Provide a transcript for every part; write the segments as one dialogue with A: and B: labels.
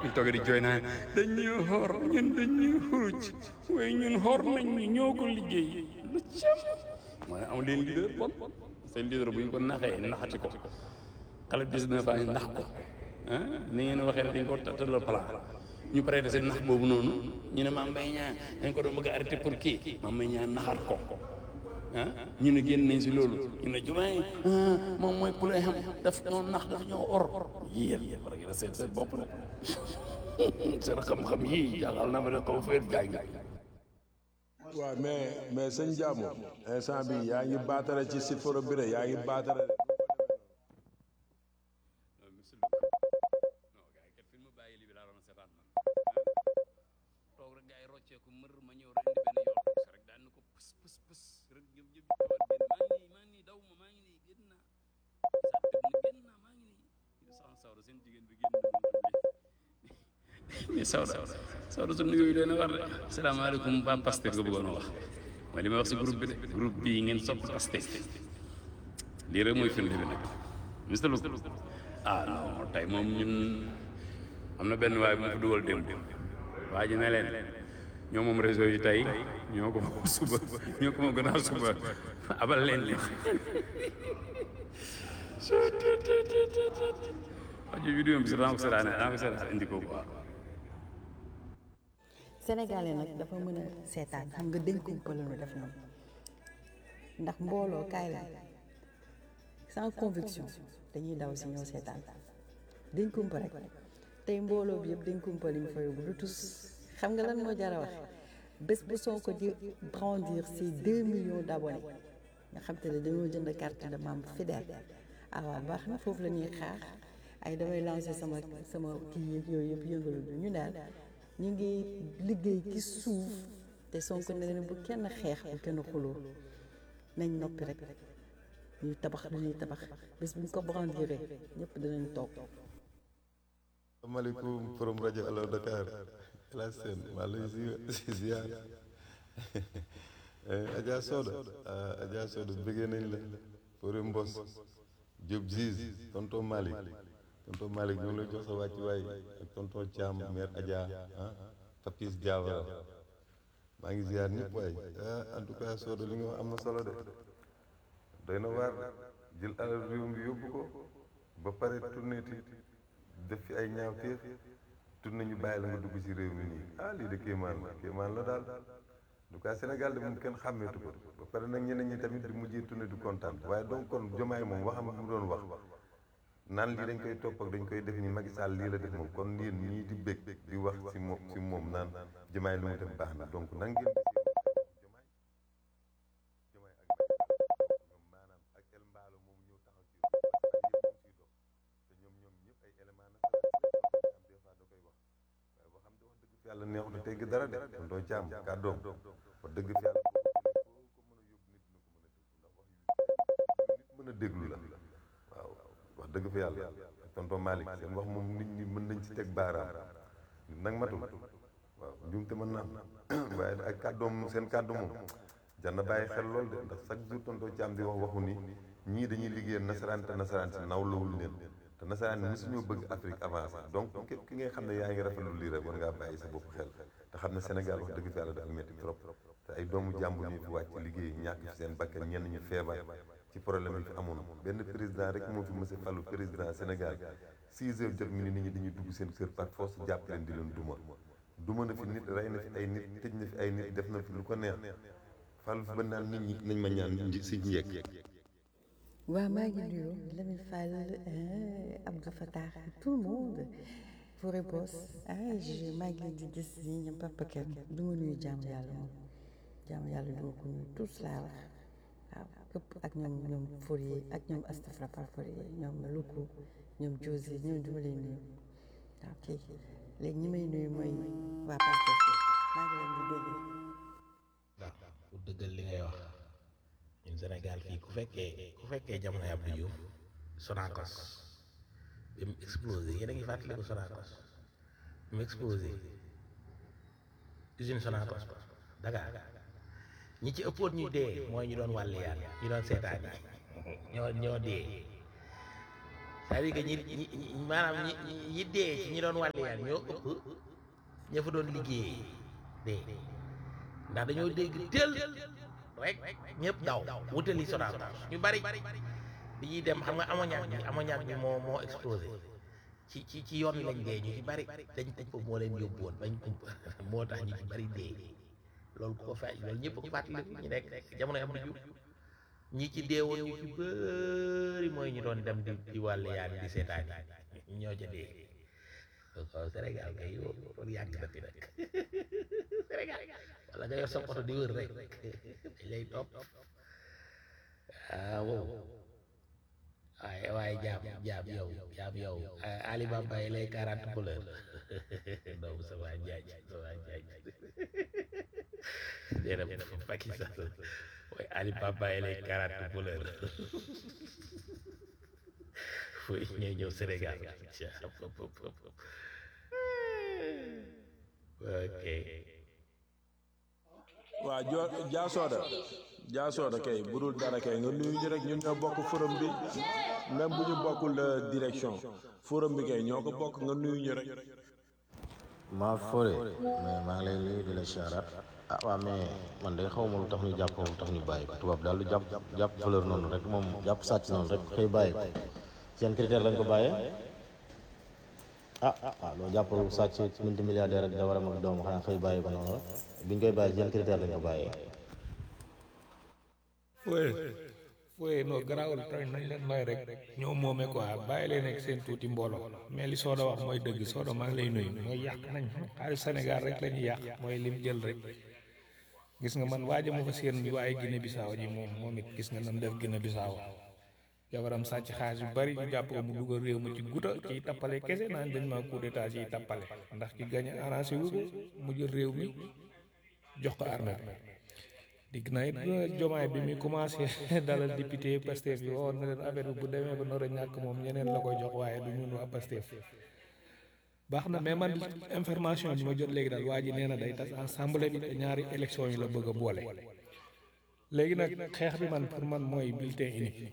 A: ñu toog di jooy naa dañ ñu xor ñun dañ ñu xuruj waaye ñun xor nañ ñu ñoo ko liggéey lu cam moo ne am leen leader bon seen leader bu ñu ko naxee naxati ko xale 19 ans yi nax ko ah ni ngeen waxee dañ ko tëral plan ñu pare de seen nax boobu noonu ñu ne Mame Mbaye Niang dañ ko doon bëgg a arrêté pour kii Mame Mbaye Niang naxaat ko ah ñu ne génn nañ si loolu ñu ne jumaay moom mooy pour xam daf ñoo nax daf ñoo or yéen war ngeen a seet seen bopp rek seen xam-xam yii jàngal na ma ne xaw feet gaay nga
B: waaw mais mais sëñ Jaamu instant bi yaa ngi baatare ci site foro bi yaa ngi baatare
A: toog rek gaay rocceeku mër ma ñëw rek indi benn yoon rek daan na ko pës pës pës rek ñëpp ñëpp tawaat génn maa ngi nii maa ngi nii daw ma maa ngi nii génn naa saat génn naa maa ngi nii sax sawda seen jigéen bi génn mais sawda sawda su nuyooyu leen a war de asalaamaaleykum waa Pastef nga bëggoon a wax mooy li may wax si groupe bi de groupe bii ngeen sopp Pastef lii rek mooy firnde bi nag Mister Lô ah non tey moom ñun am na benn waay bu ma fi dugal démb waa ji ne leen ñoo moom réseau yi tey ñoo ko moom suba ñoo ko moom gannaaw suba abal leen li wajo vidéo bi si ran ko seetaan ran ko seetaan indi ko quoi
C: Sénégalais nag dafa mën a seetaan xam nga dañ ko pële nu def ñoom ndax mbooloo kaay la sans conviction dañuy daw si ñoo seetaan dañ kumpa rek tey mbooloo bi yëpp dañ kumpa liñ fa yóbbu du tus xam nga lan moo jar a wax bés bu Sonko di brandir ses deux millions d'abonnés nga xam te ne dañoo jënd carte de membre fidèle ah waaw baax na foofu la ñuy xaar ay damay lancer sama sama kii yeeg yooyu yëpp yëngalu bi ñu daal ñu ngi liggéey ci suuf te Sonko ne leen bu kenn xeex bu kenn xuloo nañ noppi rek ñuy tabax lu ñuy tabax bés bu ñu ko brandiree ñëpp dinañ toog
D: asalaamaaleykum forum rajo Allo Dakar El Hadj Sène maa lay si ziar Adja Soda Adja Soda bëggee nañ la Fore Mbos Diop Ziz tonton Malick tonton Malick ñu ngi lay jox sa wàcc waay ak tonton Thiam mère Adja ah Papis Diawara maa ngi ziar ñëpp waay ah en tout cas Soda li nga wax am na solo de doy na waar jël alal réew mi yóbbu ko ba pare tourné ti def fi ay ñaawteef tourné ñu bàyyi la nga dugg ci réew mi nii ah lii de kéemaan la kéemaan la daal en tout cas Sénégal de moom kenn xàmmeetu ko ba pare nag ñeneen ñi tamit di mujjee tourné du kontaan waaye donc kon jomaay moom waxam mu doon wax naan lii dañ koy topp ak dañ koy def ni Macky Sall lii la def moom kon yéen ñii di bég di wax ci moom ci moom naan jomaay lu mu def baax na donc nan ngeen jomaay ak ñoom maanaam ak El Mbaalo moom ñëw taxaw ci te ñoom ñoom ñëpp ay élément na am des fois da koy wax waaye boo xam ne wax dëgg fi yàlla neexut a tegg dara de kon doo caam kàddoom wax dëgg fi yàlla ko mën a yóbbu nit na ko mën a déglu nit mën a déglu la waaw wax dëgg fi yàlla tonton Malick seen wax moom nit ñi mën nañ ci teg baaraam nit nag matul waaw njuumte mën na am waaye ak kàddoom seen kàddu moom jar na bàyyi xel lool de ndax chaque jour tonton Thiam di wax waxu ni ñii dañuy liggéeyal nasaraan te nasaraan si nawlawul leen te nasaraan ni mosuñoo bëgg Afrique avancé donc képp ki ngay xam ne yaa ngi rafetlu lii rek war ngaa bàyyi sa bopp xel te xam ne Sénégal wax dëgg fi yàlla dafa métti trop te ay doomu jàmbur ñu fi wàcc liggéey ñàkk fi seen bakkan ñenn ñu feebar ci problème yi fi amoon benn président rek moo fi mës a falu président Sénégal 6 heures jot mi ni nit ñi dañuy dugg seen kër par force jàpp leen di leen duma duma na fi nit rey na fi ay nit tëj na fi ay nit def na fi lu ko neex falu fi ba naan nit ñi nañ ma ñaan si njëkk
C: waaw maa ngi nuyu Lamine Fall Abdou Fatah tout le monde Forêt Boss ah je maa ngi leen di gis nii ñoom Papa Kane du ma nuyu jaamu yàlla moom jaamu yàlla du ma ko nuyu tous laa wax waaw képp ak ñoom ñoom Fourier ak ñoom Astafra par Fourier ñoom Luku ñoom Josi ñoom du ma leen nuyu waaw kay léegi ñi may nuyu mooy waa Pastef maa ngi leen di dégg.
E: waaw pour dëggal li ngay wax ñun Sénégal fii ku fekkee ku fekkee jamono Abdou Diouf Sonacos bi mu explosé yéen a ngi fàttaliku Sonacos bi mu explosé usine Sonacos Dakar ñi ci ëppoon ñu dee mooy ñu doon wàll yaan ñu doon seetaan yi ñoo ñoo dee c'est-à-dire que ñi ñi ñi- maanaam ñi ñi- ñi dee ci ñi doon wàlliyaan ñoo ëpp ña fa doon liggéey dee ndax dañoo dégg teel rek ñëpp daw wutali Sonacos ñu bari bi ñuy dem xam nga ammoniac bi ammoniac bi moo moo explosé ci ci ci yoon wi lañ dee ñu ci bari dañ kumpa moo leen yóbbu woon bañ kumpa moo tax ñu ci bari dee loolu ku ko fay loolu ñëpp ko fàttaliku ñu nekk jamono am na ñi ci deewoon ñu ci bëri mooy ñu doon dem di di wàll yaan di seetaan yi ñoo ca dee waaw Sénégal kay yow loolu yàgg na fi nag Sénégal wala nga yor sa oto di wër rek dañ lay topp ah wow waaye waaye jaam jaam yow jaam yow Ali Baba yi lay quarante couleur doomu sa waa jaaj sa waa jaaj déedéet Pakistan waaye Ali Baba yi lay quarante couleur fooy ñëw ñëw Sénégal ok
B: waa jo jaasooda jaasooda kay bu dul dara kay nga nuyu ñu rek ñun ñoo bokk forum bi même bu ñu bokkul euh, direction forum bi kay ñoo ko bokk nga nuyu ñu rek
F: maa fore mais maa ngi lay nuyu di la siyaaraat ah waaw mais man de xaw ma lu tax ñu jàpp lu tax ñu bàyyi ko tubaab daal lu jàpp jàpp valeur noonu rek moom jàpp sàcc noonu rek xëy bàyyi ko seen critère lañ ko bàyyee ah ah loolu jàppal sàcc multi milliardaire ak jabaram ak doom xanaa xëy bàyyi ko noonu la biñ koy bàyyi seen critère lañ ko bàyyee
G: fooye fooye noo garaawul tamit nañ leen nooy rek ñoo moome quoi bàyyi leen ak seen tuuti mbooloo mais li Soda wax mooy dëgg Soda maa ngi lay nuyu mooy yàq nañ xaalis Sénégal rek la ñuy yàq mooy lim jël rek gis nga man waaja ma fa seen waaye Guinée Bissau ji moom moom it gis nga nam def Guinée Bissau jabaram sàcc xaalis yu bari ñu jàpp ko mu dugal réew mi ci guta ciy tappale kese naan dañ ma coup d'état ciy tappale ndax ci gañ a arrangé wu ko mu jël réew mi jox ko armée bi digg na it jomaay bi muy commencé dalal député Pastef yi waxoon na leen affaire bi bu demee ba nar a ñàkk moom ñeneen la koy jox waaye du ñun waa Pastef baax na mais man information bi ma jot léegi daal waa ji nee na day tas assemblée bi te ñaari élection yi la bëgg a boole léegi nag xeex bi man pour man mooy bulletin unique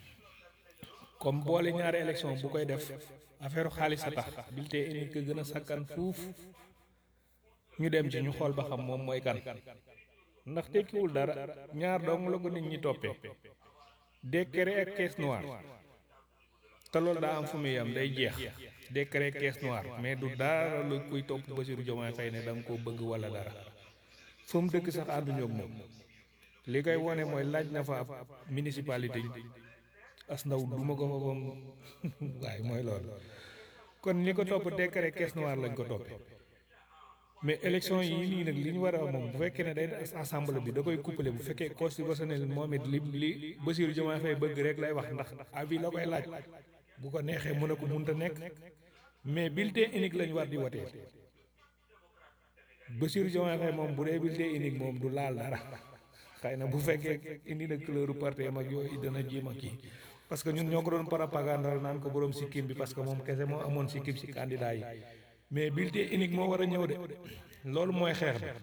G: comme boole ñaari élection bu koy def affaire xaalis a tax bulletin unique gën a sakkan fuuf ñu dem ci ñu xool ba xam moom mooy kan ndax tekkiwul dara ñaar dong la ko nit ñi toppee décret ak caisse noire te loolu daa am fu muy yam day jeex décret caisse noire mais du dara lu kuy topp Bassirou Diomaye Faye ne da nga koo bëgg wala dara fu mu dëkk sax ànduñu ak moom li koy wone mooy laaj na fa ab municipalité as ndaw duma ko fa bam waaye mooy loolu kon ñi ko topp décret caisse noire lañ ko toppee mais élection yi nii nag li ñu war a moom bu fekkee ne day def assemblée bi da koy couplé bu fekkee constitutionnel moom it li li Bassirou Diomaye Faye bëgg rek lay wax ndax avis la koy laaj bu ko neexee mën a ko munta nekk mais bulletin unique lañ war di wotee Bassirou Diomaye Faye moom bu dee bulletin unique moom du laal dara xëy na bu fekkee indi na couleur parti am ak yooyu dana jéem a kii parce que ñun ñoo ko doon propagande naan ko borom sikkim bi parce que moom kese moo amoon sikkim si candidat yi mais bulletin unique moo war a ñëw de loolu mooy xeex bi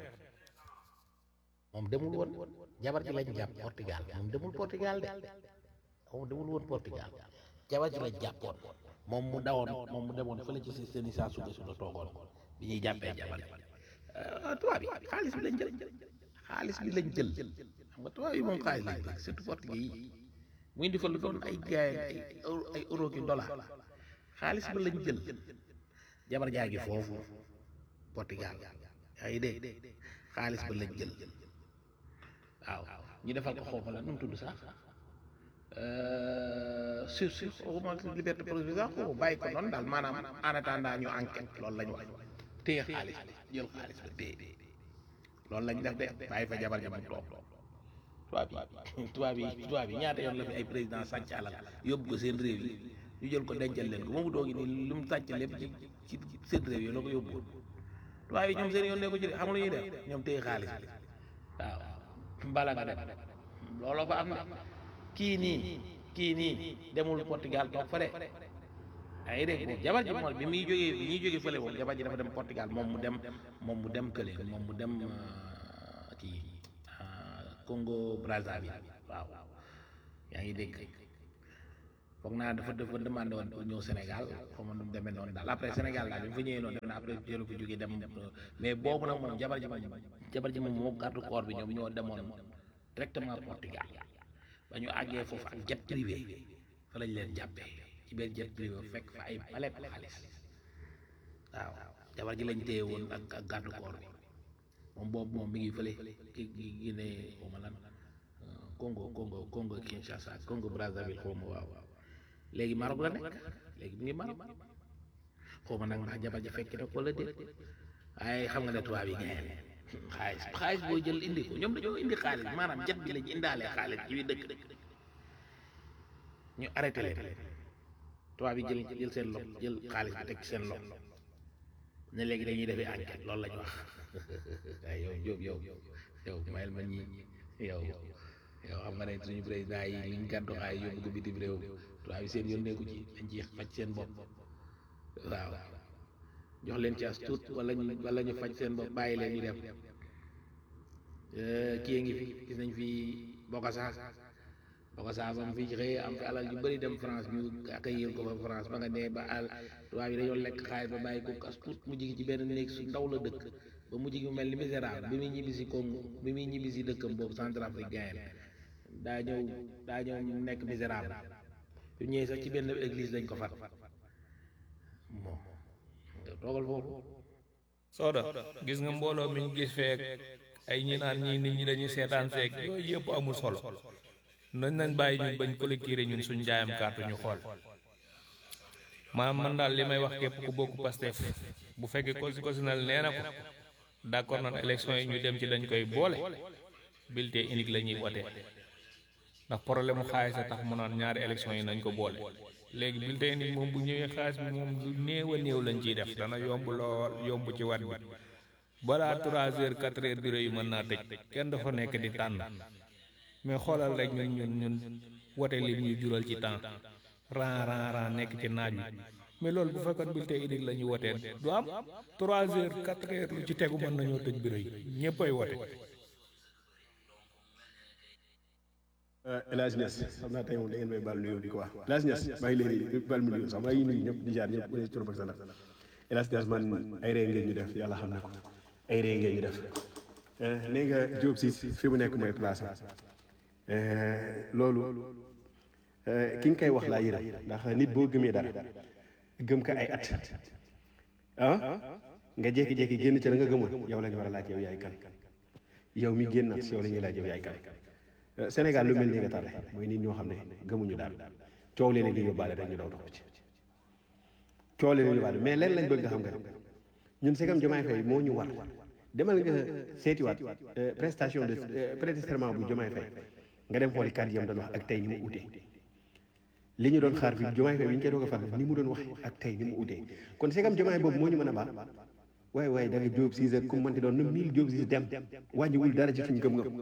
E: moom demul woon jabar ji lañ jàpp Portugal moom demul Portugal de moom demul woon Portugal jabar ji lañ jàppoon moom mu dawoon moom mu demoon fële ci seen i saa suba suba toogoon bi ñuy jàppee jabar ji tubaab yi xaalis bi lañ jël xaalis bi lañ jël xam nga tubaab yi moom xaalis lañ jël surtout portugais yi mu indi fa lu doon ay gaay ay ay euro ki dollar xaalis bi lañ jël jabar jaa ngi foofu Portugal yaa ngi dégg xaalis ba lañ jël waaw ñu defal ko xoofa la nu mu tudd sax sur sur xawma liberté provisoire xaw bàyyi ko noonu daal maanaam en attendant ñu enquête loolu lañ wax téye xaalis bi jël xaalis ba téye loolu lañ def de bàyyi fa jabar jabar toog tubaab yi tubaab yi tubaab yi ñaata yoon la fi ay président sàcc alal yóbbu ko seen réew yi ñu jël ko dencal leen ko moomu doogi nii lu mu sàcc lépp ci ci seen réew yi la ko yóbbu tubaab yi ñoom seen yoon ne ko ci xam nga lu ñuy def ñoom téye xaalis bi waaw bala nga dem looloo fa am ne kii nii kii nii demul Portugal toog fa de yaa ngi dégg moom jabar ji moom bi muy jógee bi ñuy jógee fële moom jabar ji dafa dem Portugal moom mu dem moom mu dem kële moom mu dem kii Congo Brazzaville waaw yaa ngi dégg foog naa dafa dafa demandé woon pour ñëw Sénégal xaw ma nu mu demee noonu daal après Sénégal daal bi mu fa ñëwee noonu def na après jëlu ko jógee dem mais boobu nag moom jabar ji moom jabar ji moom moo garde corps bi ñoom ñoo demoon directement Portugal ba ñu àggee foofu ak jet privé fa lañ leen jàppee ci benn jet privé fekk fa ay palet xaalis waaw jabar ji lañ téye woon ak ak garde corps bi moom boobu moom mi ngi fële ki ki Guinée xaw ma lan Congo Congo Congo Kinshasa Congo Brazzaville xaw ma waaw waaw léegi Maroc la nekk léegi mu ngi Maroc xaw ma nag ndax jabar ji fekk na ko la déet waaye xam nga ne tubaab yi ngeen xaalis xaalis boo jël indi ko ñoom dañoo indi xaalis maanaam jet bi lañ indaalee xaalis ci biir dëkk ñu arrêté leen tubaab yi jël jël seen lox jël xaalis bi teg ci seen lox ne léegi dañuy defee enquête loolu lañ wax waaye yow Diop yow yow mayel ma ñi yow yow xam nga ne suñu président yi liñ gàddu xaay yóbbu ko bitim réew tubaab yi seen yoon nekku ci dañ ci faj seen bopp waaw jox leen ci as tuut wala ñu wala ñu faj seen bopp bàyyi leen ñu dem kii ngi fi gis nañ fi Bokassa Bokassa ba mu fi xëyee am fi alal yu bëri dem France ñu accueillir ko fa France ba nga nee ba àll tubaab yi dañoo lekk xaalis ba bàyyi ko as tuut mujj gi ci benn néeg su ndaw la dëkk ba mujj gi mu mel ni misérable bi muy ñibbi si Congo bi muy ñibbi si dëkkam boobu Centrafricain daa ñëw daa ñëw nekk misérable bi ñëwee sax ci benn église lañ ko fat bon toogal foofu
G: sooda gis nga mbooloo mi ñu gis feek ay ñi naan ñii nit ñi dañuy seetaan feek yooyu yëpp amul solo nañ nañ bàyyi ñun bañ collecté ñun suñ jaayam carte ñu xool maanaam man daal li may wax képp ku bokk Pastef bu fekkee constitutionnel nee na ko d'accord nan élection yi ñu dem ci dañ koy boole bulletin unique la ñuy wote ndax problème mu xaalis a tax mu naan ñaari élection yi nañ ko boole léegi bulletin unique moom bu ñëwee xaalis bi moom lu néew a néew lañ ciy def dana yomb lool yomb ci wat bi balaa trois heures quatre heures bureau yi mën naa tëj kenn dafa nekk di tànn mais xoolal rek ñun ñun ñun wote li ñuy jural ci temps ran ran ran nekk ci naaj wi mais loolu bu fekkoon bulletin unique la ñuy woteel du am trois heures quatre heures lu ci tegu mën nañoo tëj bureau yi ñëppay wote
H: El Hadj Niass xam naa tey moom da ngeen may baal nuyoo di ko wax El Hadj Niass maa ngi leen di baal mu nuyoo sax maa ngi nuyu ñëpp di jaar ñëpp ku ne ci turam ak santam El Hadj Niass man ay ree ngeen ñu def yàlla xam na ko ay ree ngeen ñu def nee nga Diop si fi mu nekk mooy place loolu ki nga koy wax laa yërëm ndax nit boo gëmee dara gëm ko ay at ah nga jékki-jékki génn ca la nga gëmoon yow la ñu war a laaj yow yaay kan yow mi génn si yow la ñuy laaj yow yaay kan Sénégal lu mel ni nga tàlle mooy nit ñoo xam ne gëmuñu daal coow leen di yóbbaale rek ñu daw topp ci coow leen di yóbbaale mais leen lañ bëgg nga xam nga ñun segam Diomaye Faye moo ñu war demal nga seetiwaat prestation de prêter serment bu Diomaye Faye nga dem xooli kàddu yam doon wax ak tey ni mu utee li ñu doon xaar fi Diomaye Faye bi ñu koy doog a fal ni mu doon wax ak tey ni mu utee kon segam Diomaye boobu moo ñu mën a baax waaye waaye da nga Diop Cissé ak ku mu mënti doon na mille Diop Cissé dem wàññiwul dara ci suñu gëm-gëm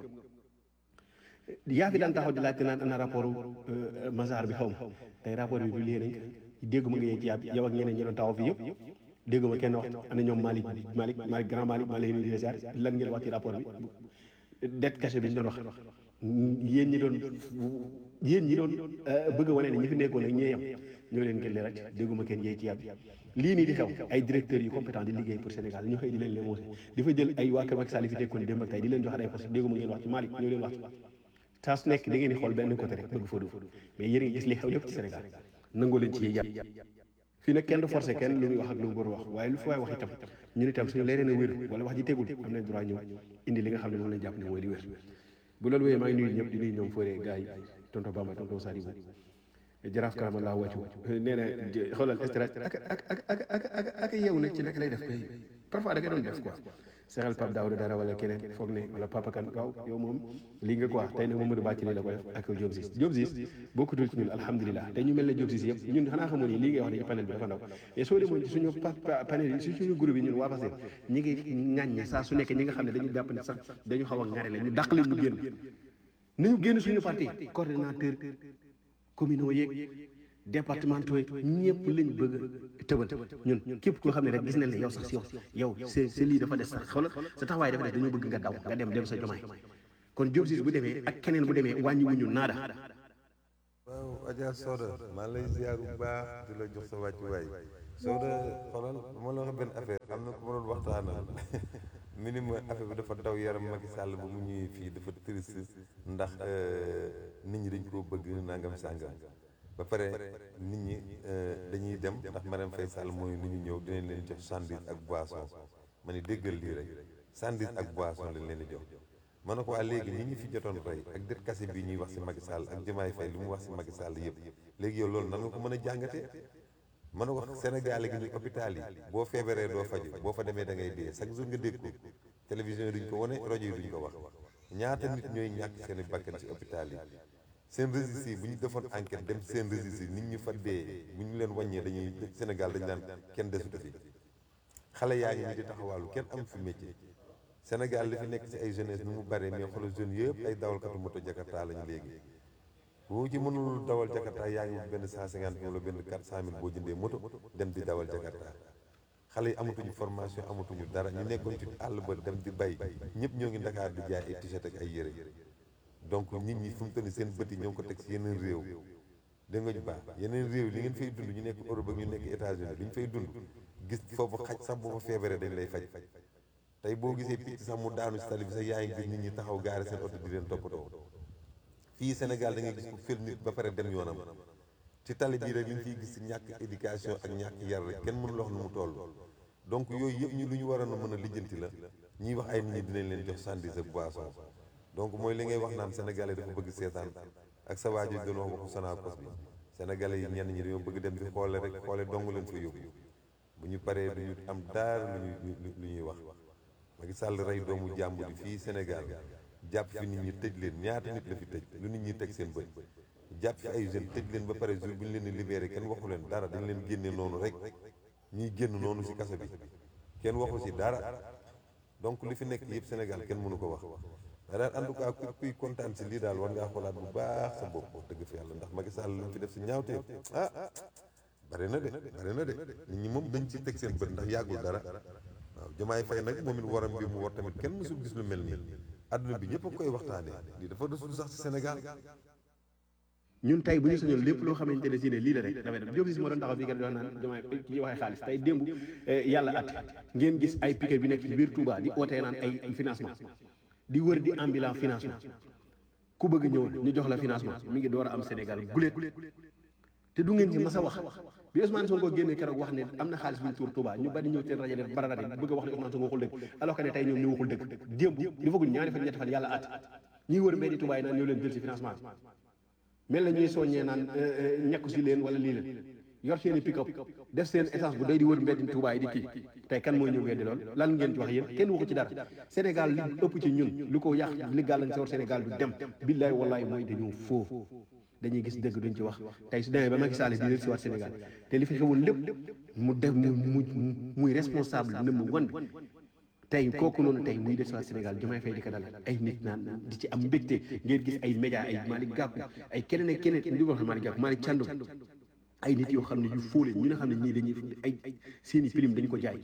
H: yaa fi daan taxaw di laajte naan ana rapport Mazar bi xaw ma tey rapport bi publié nañ ko dégguma nga yee ci yàb yow ak ñeneen ñi doon taxaw fi yëpp dégguma kenn wax ana ñoom Malick Malick Malick grand Malick maa leen di ziar lan ngeen wax ci rapport bi dette cachée bi ñu doon wax yéen ñi doon yéen ñi doon bëgg a wane ne ñi fi nekkoon ak ñee yam ñoo leen gën rek dégguma kenn yee ci yàb lii nii di xew ay directeurs yu compétent di liggéey pour Sénégal ñu xëy di leen lemosé di fa jël ay waa Kër Macky Sall fi nekkoon démb ak tey di leen jox ay poste dégguma ngeen wax ci Malick ñoo leen wax ci saa su nekk da ngeen di xool benn côté rek bëgg fa du mais yéen a ngi gis li xew lépp ci Sénégal nangoo leen ci yee yàpp fii nag kenn du forcé kenn lu muy wax ak lu mu war wax waaye lu fi waay wax itam ñun itam suñu leeree na wér wala wax ji tegul am nañ droit ñëw indi li nga xam ne moom lañ jàpp ne mooy li wér bu loolu wéyee maa ngi nuyu ñëpp di nuyu ñoom Fodé gars yi tonton Bamba tonton Sadibou jaraaf karama laa wàccu nee na xoolal stress ak ak ak ak ak ak ak yeewu nag ci nekk lay def parfois da nga doon def quoi sexal Pape Daouda dara wala keneen foog ne wala Papa Kane waaw yow moom lii nga quoi tey nag Mamadou Bàcc la ko def ak Diop Ciss Diop Ciss bokkutul ci ñun alhamdulilah te ñu mel ne Diop Ciss yëpp ñun xanaa xamoon ni lii ngay wax ne ci panel bi dafa ndaw et soo demoon ci suñu panel yi suñu groupe yi ñun waa Pastef ñi ngi ŋàññe saa su nekk ñi nga xam ne dañu jàpp ne sax dañu xaw a ŋare la ñu dàq leen ñu génn nañu génn suñu parti coordonnateur communaux yeeg départementaux yi ñëpp lañ bëgg a tëbal ñun képp koo xam ne rek gis nañ ne yow sax si yow yow c'est c'est lii dafa des sax xoolal sa taxawaay dafa des dañoo bëgg nga daw nga dem dem sa jomaay kon Diop Ciss bu demee ak keneen bu demee wàññi wuñu naada
I: waaw
D: Adja Soda maa lay ziar bu baax di la jox sa wàccuwaay Soda xoolal ma la wax benn affaire am na ku ma doon waxtaanal minimum affaire bi dafa daw yaram Macky Sall ba mu ñëwee fii dafa triste ndax nit ñi dañ koo bëgg nangam sàngam ba pare nit ñi dañuy dem ndax Marème Faye Sall mooy ni ñu ñëw dinañ leen jox sandwich ak boisson ma ne déggal lii rek sandwich ak boisson lañ leen di jox ma ne ko waa léegi ñi ñu fi jotoon rey ak dër kase bi ñuy wax si Macky Sall ak Diomaye Faye lu mu wax si Macky Sall yëpp léegi yow loolu nan nga ko mën a jàngatee mën a wax Sénégal gi ñu hôpital yi boo feebaree doo faju boo fa demee da ngay dee chaque jour nga dégg ko télévision yi duñ ko wane rajo yi duñ ko wax ñaata nit ñooy ñàkk seen i bakkan si hôpital yi seen registre yi bu ñu defoon enquête dem seen registre yi nit ñu fa dee bu ñu leen wàññee dañuy Sénégal dañu naan kenn desutu fi xale yaa ngi nii di taxawaalu kenn am fi métier Sénégal li fi nekk ci ay jeunesse nu mu bare mais xoolal jeunes yëpp ay dawalkatu moto Jakarta lañu léegi boo ci mënul dawal Jakarta yaa ngi wut benn cent cinquante mille wala benn quatre cent mille boo jëndee moto dem di dawal Jakarta xale yi amatuñu formation amatuñu dara ñu nekkoon ci àll ba dem di bay ñëpp ñoo ngi Dakar di jaay ay t-shirt ak ay yére donc nit ñi fu mu toll nii seen bët yi ñoo ngi ko teg ci yeneen réew dégg nga ñu baax yeneen réew li ngeen fay dund ñu nekk Europe ak ñu nekk États-Unis li ñu fay dund gis foofu xaj sax boo fa feebaree dañ lay faj tey boo gisee picc sax mu daanu si tali bi sax yaa ngi gis nit ñi taxaw gaare seen oto di leen toppatoo fii Sénégal da ngay gis ku fël nit ba pare dem yoonam ci tali bii rek li ñu fiy gis si ñàkk éducation ak ñàkk yar rek kenn mënul wax nu mu toll donc yooyu yëpp ñu lu ñu waroon a mën a lijjanti la ñuy wax ay nit ñi dinañ leen jox sandwich ak boisson donc mooy li ngay wax naan sénégalais dafa bëgg seetaan ak sa waajur doon wax waxu Sonacos bi sénégalais yi ñenn ñi dañoo bëgg dem di xoole rek xoole dong leen fa yóbbu bu ñu paree du ñu am daara lu ñuy lu ñuy wax Macky Sall rey doomu jàmbur yi fii Sénégal jàpp fi nit ñi tëj leen ñaata nit la fi tëj lu nit ñi teg seen bët jàpp fi ay jeunes tëj leen ba pare jour bu ñu leen di libéré kenn waxu leen dara dañ leen génne noonu rek ñuy génn noonu si kaso bi kenn waxu si dara donc li fi nekk yëpp Sénégal kenn mënu ko wax mais daal en tout cas ku kuy kontaan si lii daal war ngaa xoolaat bu baax sa bopp wax dëgg fi yàlla ndax Macky Sall lu mu fi def si ñaawteef ah bari na de bari na de nit ñi moom dañ ci teg seen bët ndax yàggul dara waaw Diomaye Faye nag moom it waram bi mu war tamit kenn mësul gis lu mel nii àdduna bi ñëpp a koy waxtaanee lii dafa desul sax ci Sénégal
H: ñun tey bu ñu sañoon lépp loo xamante ne si ne lii la rek dafay def Diop si moo doon taxaw fii kat di wax naan Diomaye kii waxee xaalis tey démb yàlla at ngeen gis ay piquet bi nekk ci biir Touba di ootee naan ay financement di wër di ambulant financement ku bëgg ñëw ñu jox la financement mi ngi door a am Sénégal guléet te du ngeen ci mas a wax bi Ousmane Sonko génnee keroog wax ne am na xaalis bu ñu tuur Touba ñu bari ñëw seen rajo def barara bëgg a wax ne Ousmane Sonko waxul dëgg alors que ne tey ñoom ñu waxul dëgg démb di fagul ñaari fan ñetti fan yàlla at ñuy wër mbeddi Touba yi naan ñëw leen jël si financement mel na ñuy soññee naan ñekku si leen wala lii leen yor seen i pick up def seen essence bu day di wër mbeddi Touba yi di kii tey kan mooy ñëw weddi lool lan ngeen ci wax yéen kenn waxu ci dara Sénégal li ëpp ci ñun lu ko yàq li gàllankoor Sénégal du dem billaay wallaay mooy dañoo foo dañuy gis dëgg duñ ci wax tey su demee ba Macky Sall di leen si waat Sénégal te li fi xewoon lépp mu def mu mu muy responsable number one bi tey kooku noonu tey muy des waat Sénégal Diomaye Faye di ko dalal ay nit naan di ci am mbégte ngeen gis ay média ay Malick Gakou ay keneen ak keneen di wax Malick Gakou Malick Thiandoum ay nit yoo xam ne yu fóole ñi nga xam ne ñii dañuy ay seen i prime dañu ko jaay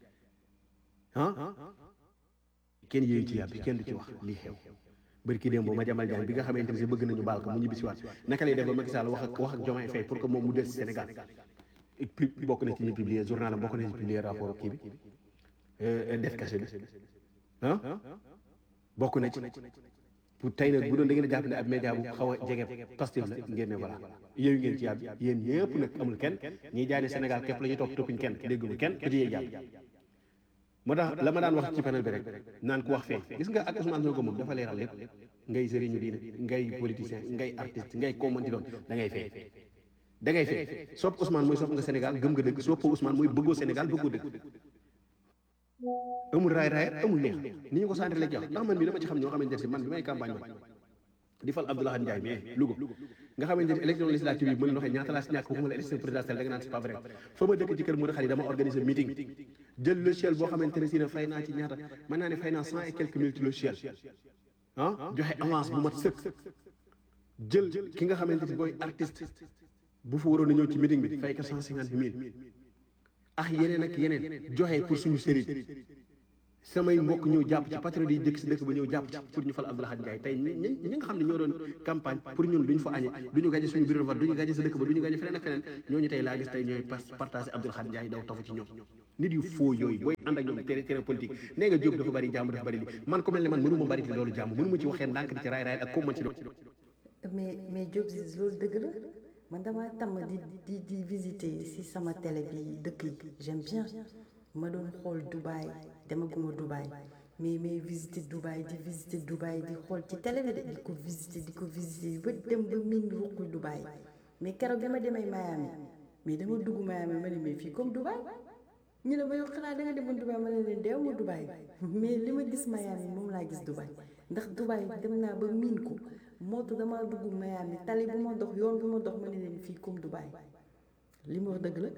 H: ah kenn yéeyu ci yàbbi kenn du ci wax lii xew bari ki démb ma jamal jaan bi nga xamante ne si bëgg nañu baal ko mu ñibbi si waat naka lay def ba Macky Sall wax ak wax ak Diomaye Faye pour que moom mu des Sénégal bokk na ci ñu publier journal am bokk na ci publier rapport kii bi def kase bi ah bokk na ci pour tey nag bu doon da ngeen a jàpp ne ab média bu xaw a jege Pastef la ngeen ne voilà yéeyu ngeen ci yàb yéen ñëpp nag amul kenn ñiy jaay ne Sénégal képp la ñuy topp toppuñ kenn déggul kenn ku ci yee jàpp moo tax la ma daan wax ci panel bi rek naan ku wax fee gis nga ak Ousmane Sonko moom dafa leeral lépp ngay sëriñu diine ngay politicien ngay artiste ngay koo mënti doon da ngay fee da ngay fee sopp Ousmane mooy sopp nga Sénégal gëm nga dëgg sopp Ousmane mooy bëggoo Sénégal bëggoo dëgg amul raay raay amul neex ni ñu ko centré la jox ndax man mi dama ci xam ñoo xamante ne si man bi may campagne ma di fal Abdoulaye Ndiaye mais Louga nga xamante ne élection législative yi mën na waxee ñaata laa si ñàkk waxuma la élection présidentielle da nga naan c'est pas vrai fa ma dëkk ci kër Modou Khari dama organiser meeting jël logiciel boo xamante ne si ne fay naa ci ñaata mën naa ne fay naa cent et quelques mille ci logiciel ah joxe avance bu mat sëkk jël ki nga xamante ne booy artiste bu fa waroon a ñëw ci meeting bi fay ko cent cinquante mille ah yeneen ak yeneen joxe pour suñu sëriñ samay mbokk ñëw jàpp ci patriote yi dëkk si dëkk ba ñëw jàpp ci pour ñu fal Abdou Lahad Ndiaye tey ñi ñi nga xam ne ñoo doon campagne pour ñun duñ fa añe duñu gaje suñu bureau de vote duñu gaje sa dëkk ba duñu gaje feneen ak feneen ñooñu tey laa gis tey ñooy partagé Abdou Lahad Ndiaye daw tafu ci ñoom nit yu foo yooyu booy ànd ak ñoom terrain terrain politique nee nga Diop dafa bari jàmm dafa bari li man ko mel ne man mënu ma bari ci loolu jàmm mënu ma ci waxee ndànk di ci raay raay ak ko man ci doon
C: mais mais Diop si loolu dëgg la man damaa tàmm di di di visiter si sama télé bi dëkk yi j'aime bien ma doon xool Dubaï demaguma Dubaï mais mais visiter Dubaï di visiter Dubaï di xool ci télé bi de di ko visiter di ko visiter ba dem ba miin ruqu Dubaï mais keroog dama demee Miami mais dama dugg Miami ma ne mais fii comme Dubaï ñu ne ma yow xanaa da nga demoon Dubaï ma ne leen deew ma Dubaï mais li ma gis Miami moom laa gis Dubaï ndax Dubaï dem naa ba miin ko moo tax damaa dugg Miami tali bu ma dox yoon bu ma dox ma ne leen fii comme Dubaï li ma wax dëgg la.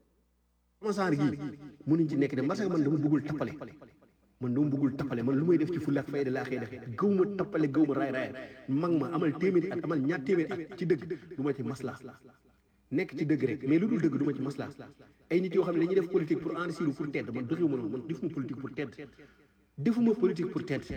H: sama saar gii mënuñ ci nekk de parce que man dama bëggul tappale man dama bëggul tappale man lu may def ci fulla ak fayda laa xëy def gëw ma tappale gëw ma raay raay mag ma amal téeméeri at amal ñaar téeméeri at ci dëgg du ma ci masla nekk ci dëgg rek mais lu dul dëgg du ma ci masla ay nit yoo xam ne dañuy def politique pour enrichir pour tedd man doxewu ma noonu man defuma politique pour tedd defuma politique pour tedd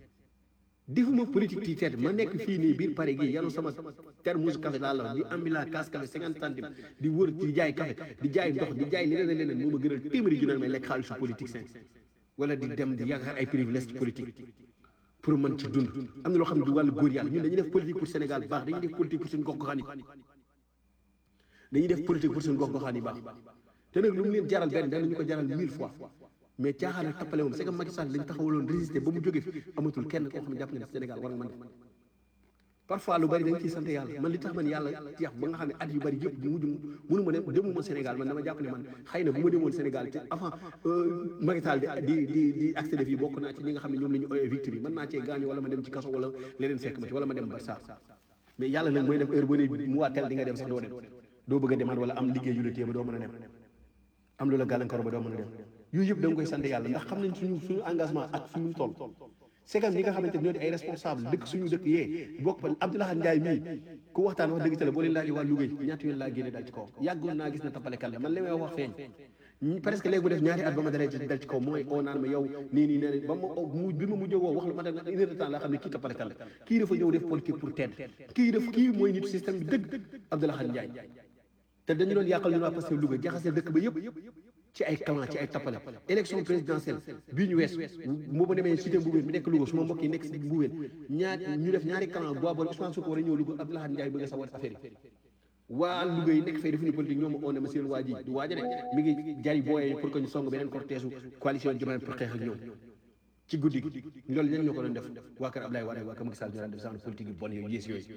H: defuma politique ci tedd ma nekk fii nii biir Paris gi yanu sama termos café laa la di ambila kaas café cinquante centimes di wër di jaay café di jaay ndox di jaay leneen ak leneen moo ma gënal téeméeri junne may lekk xaalisu politique sen wala di dem di yaakaar ay privilège ci politique pour mën ci dund am na loo xam ne du wàllu góor yàlla ñun dañuy def politique pour Sénégal baax dañuy def politique pour suñu gox goxaan yi dañuy def politique pour suñu gox goxaan yi baax te nag lu mu leen jaral benn danañu ko jaral mille fois mais caaxaan ak tappale moom c'est que Macky Sall lañ taxawaloon résister ba mu jóge fi amatul kenn koo xam ne jàpp nga ne Sénégal war nga mën def parfois lu bari dañ ciy sant yàlla man li tax man yàlla jeex ba nga xam ne at yu bari yëpp mujj mënu ma dem demuma Sénégal man dama jàpp ne man xëy na bu ma demoon Sénégal te avant Macky Sall di di di accéder fii bokk naa ci ñi nga xam ne ñoom la ñu oyee victoire mën naa cee gaañu wala ma dem ci kaso wala leneen fekk ma ci wala ma dem Barça mais yàlla nag mooy def heure boo ne mu waa tel di nga dem sax doo dem doo bëgg a demaat wala am liggéey yu la téye ba doo mën a dem am lu la gàllankoor ba doo mën a dem yooyu yëpp da nga koy sant yàlla ndax xam nañ suñu suñu engagement ak fi mu toll segam ñi nga xamante ñoo di ay responsable dëkk suñu dëkk yee bokk ba Abdoulaye Ndiaye mii ku waxtaan wax dëgg ca la boo leen laajee waa Louga ñaata yoon laa génne dal ci kaw yàggoon naa gis na tappalekat la man li may wax feeñ presque léegi mu def ñaari at ba ma dalee ci dal ci kaw mooy oo naan ma yow nii nii nee ba ma mu bi ma mujjee woo wax la ma def une heure de temps laa xam ne kii tappalekat la kii dafa ñëw def politique pour tedd kii def kii mooy nit système bi dëgg Abdoulaye Ndiaye te dañu doon yàqal ñu waa parce que Louga jaxase dëkk ba yëpp ci ay clan ci ay tappale élection présidentielle bii ñu wees moo ba demee cité Mboubeen bi nekk Louga su ma mbokk yi nekk si Mboubeen ñaar ñu def ñaari clan boo boole Ousmane Sonko war a ñëw Louga Abdoulaye Ndiaye bëgg a sawat affaire yi waa Louga yi nekk fay defuñu politique ñoom oo ne ma seen waa ji du waaja de mi ngi jari booyee pour que ñu song beneen cortège coalition Diomaye pour xeex ak ñoom ci guddi gi loolu ñan ñoo ko doon def waa kër Abdoulaye Wade waa kër Macky Sall ñoo daan def genre politique yu bon yooyu yées yooyu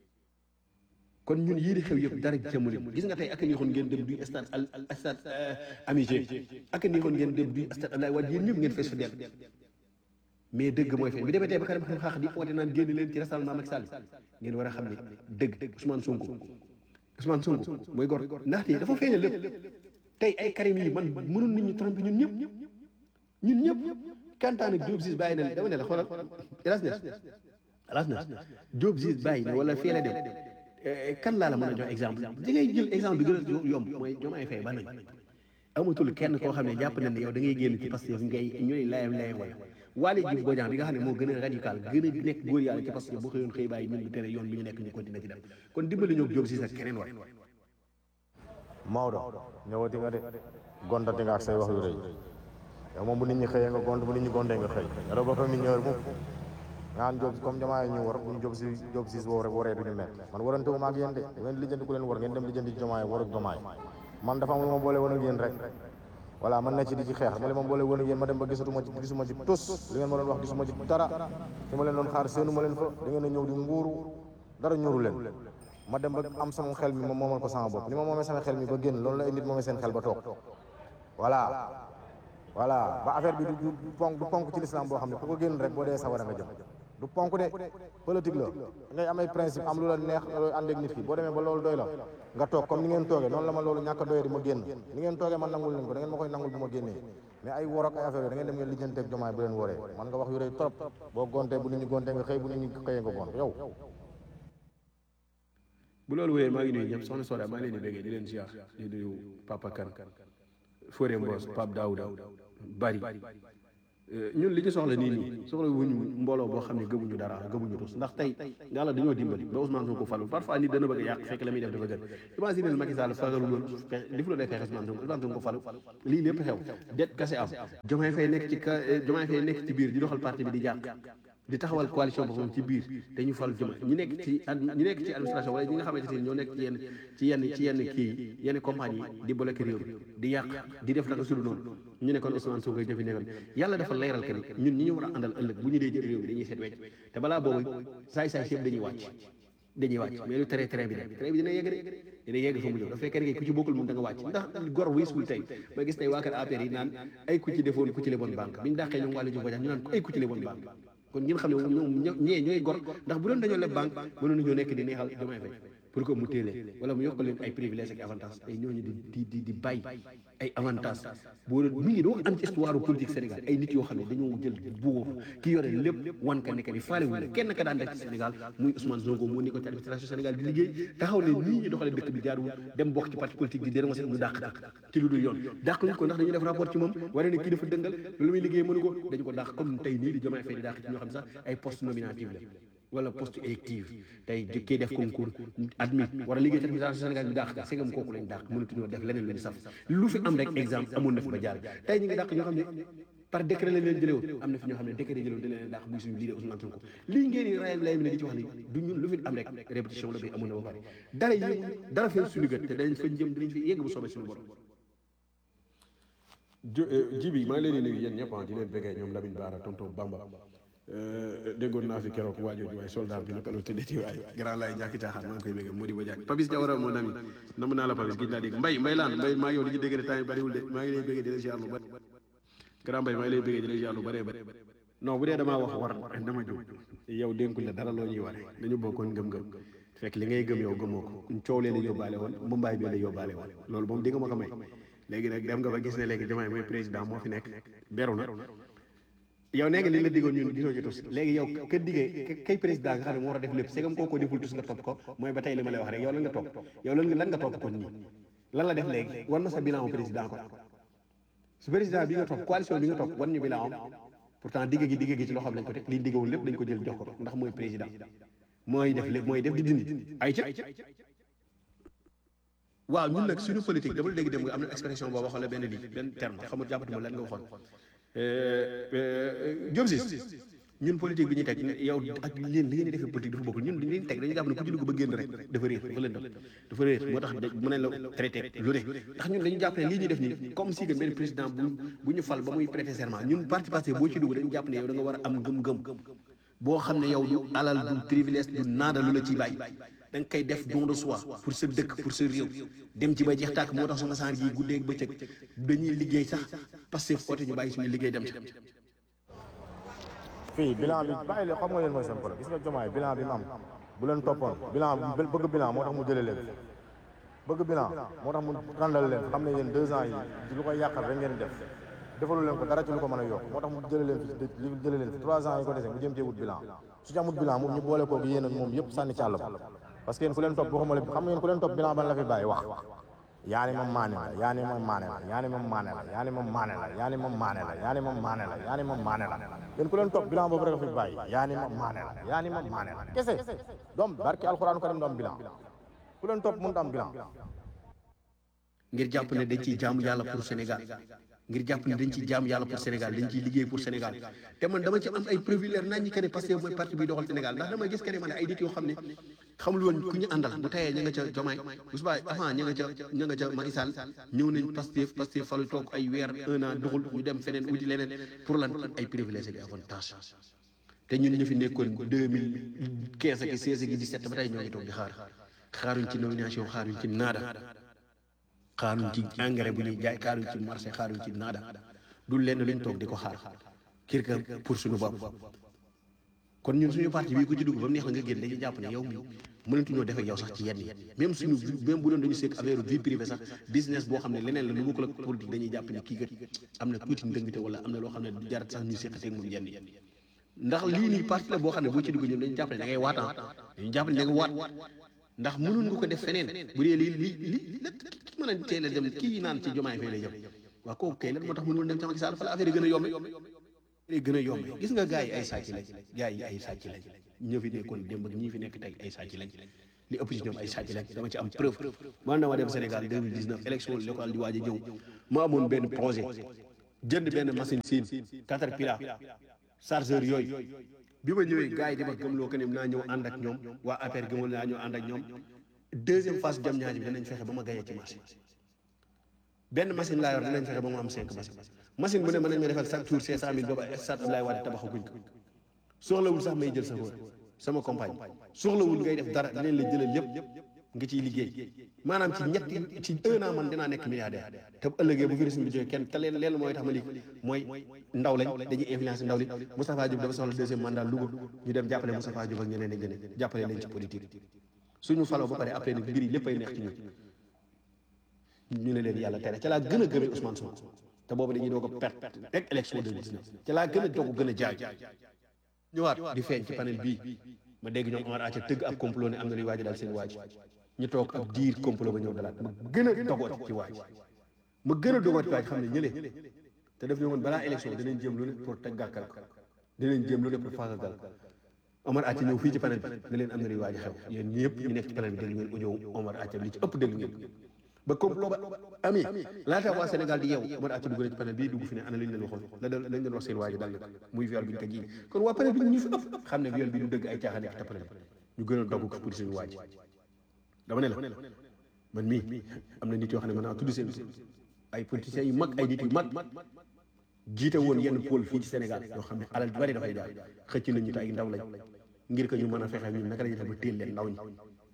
H: kon ñun yii di xew yëpp dara jëmale gis nga tey ak ni xoon ngeen dem du stade al stade amitié ak ni xoon ngeen dem du stade Abdoulaye Wade yéen ñëpp ngeen fees fa dell mais dëgg mooy feeñ bi demee tey ba kanam xaax di oote naan génn leen ci rassemblement Macky Sall ngeen war a xam ne dëgg Ousmane Sonko Ousmane Sonko mooy gor ndaxte dafa feeñal lépp tey ay Karim yi man mënoon nit ñi tromper ñun ñëpp ñun ñëpp kantaan ak Diop Ziz bàyyi na dama ne la xoolal hélas nes hélas nes Diop Ziz bàyyi na wala fee la dem kan laa la mën a jox exemple di ngay jël exemple bi gën a yomb mooy Diomaye Faye ba nañ amatul kenn koo xam ne jàpp na ne yow da ngay génn ci Pastef ngay ñooy layam layam wala Waly Diouf Bodiang bi nga xam ne moo gën a radical gën a nekk góor yàlla ci Pastef boo xëyoon xëy bàyyi ñun bu tere yoon bi ñu nekk ñu continuer ci dem kon dimbali ñoo jóg si sa keneen war
F: Maodo ñëwati nga de gontati nga ak say wax yu rëy yow moom bu nit ñi xëyee nga gont bu nit ñi gontee nga xëy yaro ba fa mi ñëwër mukk ngaan job comme jamaay ñu war bu ñu job si job si boobu rek waree duñu mett man warante wu ma ak yéen de ngeen lijjanti ku leen war ngeen dem lijjanti jamaay war ak jamaay man dafa am lu ma boole woon ak yéen rek voilà man na ci di ci xeex ma leen ma boole woon ak yéen ma dem ba gisatuma ci gisuma ci tus li ngeen ma doon wax gisuma ci dara fi ma leen doon xaar seenu ma leen fa da ngeen a ñëw di nguuru dara ñuru leen ma dem ba am sama xel mi ma moomal ko sama bopp li ma moomee sama xel mi ba génn loolu la ay nit moomee seen xel ba toog voilà voilà ba affaire bi du du ponk du ponk ci l'islam boo xam ne ku ko génn rek boo dee sawara nga jëm du ponk de politique la ngay am ay principe am lu la neex looy ànd ak nit ki boo demee ba loolu doy la nga toog comme ni ngeen toogee noonu la ma loolu ñàkk a doyee di ma génn ni ngeen toogee man nangul leen ko da ngeen ma koy nangul bu ma génnee mais ay wor ak ay affaire yooyu da ngeen dem ngeen lijjanteeg jomaay bu leen woree man nga wax yu rëy trop boo gontee bu nit ñi gontee nga xëy bu nit ñi xëyee nga gont yow
H: bu loolu wéyee maa ngi nuyu ñëpp soxna Soda maa ngi leen di béggee di leen ziar di nuyu Papa Kane Fodé Mbos Pape Daouda Bari ñun li ñu soxla nii nii soxla wuñu mbooloo boo xam ne gëmuñu dara gëmuñu tus ndax tey yàlla dañoo dimbali ba Ousmane Sonko falu parfois nit dana bëgg a yàq fekk la muy def dafa gën imagine leen Macky Sall fagalul woon li fu la defee Ousmane Sonko Ousmane Sonko falu lii lépp xew det kase am Diomaye Faye nekk ci ka Diomaye Faye nekk ci biir di doxal parti bi di jàq di taxawal coalition boppam ci biir te ñu fal Diomaye ñi nekk ci ñi nekk ci administration wala ñi nga xamante ne ñoo nekk ci yenn ci yenn ci yenn kii yenn compagnie yi di bloqué réew mi di yàq di def naka sudu noonu ñu ne kon Ousmane Sonko defi nekkoon yàlla dafa leeral que ni ñun ñi ñu war a àndal ëllëg bu ñu dee jël réew mi dañuy seet wecc te balaa boobu saay-saay si yëpp dañuy wàcc dañuy wàcc mais lu tere train bi dem train bi dina yegg de dina yegg fa mu jëm dafa fekkee ne ku ci bokkul moom da nga wàcc ndax gor wiisul tey ma gis tey waa kër APR yi naan ay ku ci defoon ku ci leboon banque bi ñu dàqee ñoom wàllu ju ñu naan ay ku ci leboon banque kon ngeen xam ne ñoom ñee ñooy gor ndax bu doon dañoo leb banque mënoon nañoo nekk di neexal Diomaye Faye pour que mu téelee wala mu yokkal leen ay privilèges ak avantages ay ñooñu di di di di bàyyi ay avantages boo doon mi ngi doo am ci histoire politique Sénégal ay nit yoo xam ne dañoo jël buur ki yore lépp wan ka nekk ni faale wu kenn ka daan def ci Sénégal muy Ousmane Sonko moo nekkoon ci administration Sénégal di liggéey taxaw ne nii ñu doxalee dëkk bi jaaruwul dem bokk ci parti politique di dénoncé ñu dàq dàq ci lu dul yoon dàq ñu ko ndax dañuy def rapport ci moom waree ne kii dafa dëngal lu muy liggéey mënu ko dañu ko dàq comme tey nii di Diomaye Faye di dàq ci ñoo xam ne sax ay poste nominatif la wala poste élective tey jëkkee def concours admis war a liggéey ci administration Sénégal bi dàq ka segam kooku lañ dàq mënatuñoo def leneen lu ñu saf lu fi am rek exemple amoon na fi ba jaar tey ñu ngi dàq ñoo xam ne par décret lañ leen jëlee woon am na fi ñoo xam ne décret jëlee woon dañ leen dàq muy suñu leader Ousmane Sonko lii ngeen di rayal lay mi ne di ci wax ni du ñun lu fi am rek répétition la bi amoon na ba pare dara yëngu dara fee suñu gët te dañ fa jëm dinañ fi yegg bu soobee suñu borom ji bi maa ngi leen di nuyu yéen ñëpp di leen bëggee ñoom Lamine Bara tonton Bamba déggoon naa fi keroog waajooju waaye soldat bi naka la tëddee waaye grand laay ñàkki caaxaan maa ngi koy bëgg moo di ba jàkk Papis Diawara mon ami nam naa la Papis gis naa dégg mbay mbay laan mbay maa ngi yow li ñu dégg ne temps yi bariwul de maa ngi lay bëgg di la ziar lu bari grand mbay maa ngi lay bëgg di la ziar lu bëree bëri non bu dee damaa wax war dama jóg yow dénkul la dara loo ñuy ware dañu bokkoon ngëm-ngëm fekk li ngay gëm yow gëmoo ko coow lee la yóbbaale woon mumbaay bi la yóbbaale woon loolu moom di nga ma ko may léegi nag dem nga ba gis ne léegi Diomaye mooy président moo fi nekk beru na yow nee nga li la diggoon ñun gisoo ci tus léegi yow ka diggee kay président nga xam ne moo war a def lépp segam koo ko deful tus nga topp ko mooy ba tey li ma lay wax rek yow lan nga topp yow lan nga lan nga topp kon nii lan la def léegi wan ma sa bilan président ko su président bi nga topp coalition bi nga topp wan ñu bilan am pourtant digg gi digg gi ci loo xam lañ ko teg liñ diggoon lépp dañ ko jël jox ko ndax mooy président mooy def lépp mooy def di dindi ay ca waaw ñun nag suñu politique dama la dégg dem nga am na expression boo waxoon la benn lii benn terme xamul jàppatuma lan nga waxoon Diop si ñun politique bi ñuy teg yow ak leen li ngeen di defee politique dafa bokkul ñun li ñu teg dañuy jàpp ne ku ci dugg ba génn rek dafa réer dafa lëndëm dafa réer moo tax mën nañ la traité lu ne ndax ñun dañu jàpp ne lii ñuy def nii comme si que benn président bu bu ñu fal ba muy prêter serment ñun parti passé boo ci dugg dañu jàpp ne yow da nga war a am gëm-gëm boo xam ne yow du alal du privilège du naada lu la ciy bàyyi da nga koy def don de soi pour sa dëkk pour sa réew dem ci ba jeex tàkk moo tax sama saar gi guddee ak bëccëg dañuy liggéey sax parce que foote ñu bàyyi suñu liggéey dem ci
F: fii bilan bi bàyyi leen xam nga leen mooy seen problème gis nga jomaay bilan bi mu am bu leen toppoon bilan bëgg bilan moo tax mu jëlee leen bëgg bilan moo tax mu randal leen xam ne yéen deux ans yi ci lu koy yàqal rek ngeen def defalu leen ko dara ci lu ko mën a yokk moo tax mu jëlee leen fi li jëlee leen fi trois ans yi ko dese mu jëm cee wut bilan su ci amut bilan moom ñu boole kooku yéen moom yëpp sànni ci àll ba parce que yéen ku leen topp waxuma leen xam nga yéen ku leen topp bilan ban la fi bàyyi wax yaa ni moom maane la yaa ni moom maane la yaa ni moom maane la yaa ni moom maane la yaa ni moom maane la yaa ni moom maane la yaa ni moom maane la yéen ku leen topp bilan boobu rek a fi bàyyi yaa ni moom maane la yaa ni moom maane la kese doom barki alxuraan karim doom bilan ku leen topp mënut am bilan
H: ngir jàpp ne dañ ciy jaamu yàlla pour Sénégal ngir jàpp ne dañ ciy jaamu yàlla pour Sénégal dañ ciy liggéey pour Sénégal te man dama ci am ay preuve leer nañ ñi que ne parce que mooy parti bi doxal Sénégal ndax dama gis que ne man ay nit yoo xam ne xamul woon ku ñu àndal bu tayee ña nga ca Jomaay bu subaa avant ña nga ca ña nga ca Macky Sall ñëw nañ Pastef Pastef falu toog ay weer un an doxul ñu dem feneen wuti leneen pour lan ay privilèges ak avantage te ñun ñu fi nekkoon deux mille quinze ak seize ak dix-sept ba tey ñoo ngi toog di xaar xaaruñ ci nomination xaaruñ ci naada xaaruñ ci engrais bu ñuy jaay xaaruñ ci marché xaaruñ ci naada du lenn luñ toog di ko xaar kir ka pour suñu bopp kon ñun suñu parti bii ku ci dugg ba mu neex la nga génn dañuy jàpp ne yow mi mënatuñoo def ak yow sax ci yenn yi même suñu même bu doon dañu seeg affaire vie privée sax business boo xam ne leneen la lu bokkul ak politique dañuy jàpp ne kii kat am na tuuti ndëngte wala am na loo xam ne du jarat sax ñuy seqateeg moom yenn yi ndax lii nii parti la boo xam ne boo ci dugg ñoom dañu jàpp ne da ngay waatan dañu jàpp ne da nga waat ndax mënoon nga ko def feneen bu dee lii lii lii la ki mën a teel a dem kii naan ci jomaay fay lay jëm waaw kooku kay lan moo tax mënul dem ci Macky Sall fa la affaire yi gën a yombe day gën a yomb gis nga gars yi ay sàcc lañ gars yi ay sàcc lañ ñoo fi nekkoon démb ak ñii fi nekk tey ay sàcc lañ li ëpp ci ñoom ay sàcc lañ dama ci am preuve man dama dem Sénégal 2019 élection locale di waaj a ñëw ma amoon benn projet jënd benn machine siin Caterpillar chargeur yooyu bi ma ñëwee gars yi di ma gëmloo que ne naa ñëw ànd ak ñoom waa APR gëmal naa ñëw ànd ak ñoom deuxième phase jam ñaaji bi danañ fexe ba ma gagné ci marché benn machine laa yor dinañ fexe ba mu am cinq machine machine bu ne mën nañ ma defal chaque jour cinq cent mille booba stade Abdoulaye Wade tabaxaguñ ko soxlawul sax may jël sa wóor sama compagne soxlawul ngay def dara dinañ la jëlal lépp nga ciy liggéey maanaam ci ñetti ci un an man dinaa nekk milliardaire te bu ëllëgee bu virus bi jógee kenn te leen leen mooy tax ma lii mooy ndaw lañ dañuy influence ndaw li Moustapha Diop dafa soxla deuxième mandat Louga ñu dem jàppale Moustapha Diop ak ñeneen ak ñeneen jàppale leen ci politique suñu faloo ba pare après nag mbir yi léppay neex ci ñun ñu ne leen yàlla tere ca laa gën a gëmee Ousmane Sonko te boobu dañuy doog a perte rek élection 2019 ca laa gën a doog gën a jaay ñëwaat di feeñ ci panel bii ma dégg ñoom Omar Aca tëgg ab complot ne am na luy waaj daal seen waaj ñu toog ab diir complot ba ñëw dalaat ma gën a dogoot ci waaj ma gën a dogoot ci waaj xam ne ñële te daf ne woon balaa élection dinañ jéem lu ne pour teg gàkkal ko dinañ jéem lu ne pour faagagal ko Omar Aca ñëw fii ci panel bi ne leen am na luy waaj xew yéen ñëpp ñu nekk ci panel bi dégg ngeen audio Omar Aca li ci ëpp dégg ngeen ba complot ba ami laata waa Sénégal di yeew Omar Aca dugg na ci panel bii dugg fi ne ana lañ leen waxoon la dal lañ leen wax seen waaj dal na muy viol bi ñu ko jiiñ kon waa panel bi ñu fi ëpp xam ne viol bi du dëgg ay caaxaan nekk ci panel bi ñu gën a dogg ko pour suñu waaj dama ne la man mii am na nit yoo xam ne mën naa tudd seen ay politiciens yu mag ay nit yu mag jiite woon yenn pôle fii ci Sénégal yoo xam ne alal ju bari dafay daal xëcc nañu te ay ndaw lañ ngir que ñu mën a fexe ñun naka la ñuy def ba téel leen ndaw ñi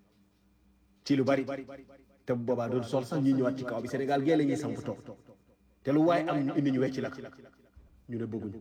H: ci lu bari te bu boobaa doon sol sax ñuy ñëwaat ci kaw bi Sénégal gee la ñuy samp toog te lu waaye am ñu indi ñu wecci la ñu ne bëgguñu